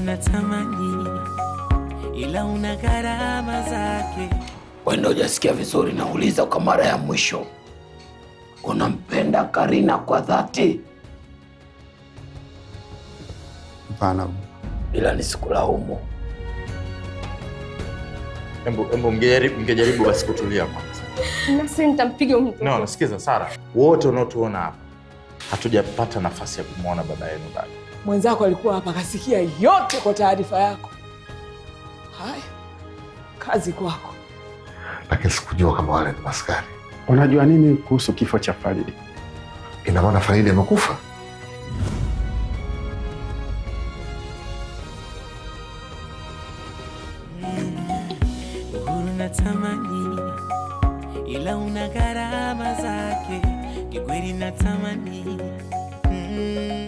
natamani, ila una gharama zake. Wenda hujasikia vizuri, nauliza kwa mara ya mwisho, unampenda Karina kwa dhati? Hapana, Ila nisikulaumu. Embu, embu mngejaribu, mngejaribu basi kutulia kwanza. Nasi nitampiga huyu mtoto. No, nasikiza Sara, wote unaotuona hapa hatujapata nafasi ya kumwona baba yenu bado. Mwenzako alikuwa hapa akasikia yote kwa taarifa yako. Haya, kazi kwako. lakini sikujua kama wale ni maskari. unajua nini kuhusu kifo cha Faridi? Ina maana Faridi amekufa? Uhuru natamani, ila una gharama zake. Kikweli natamani mm.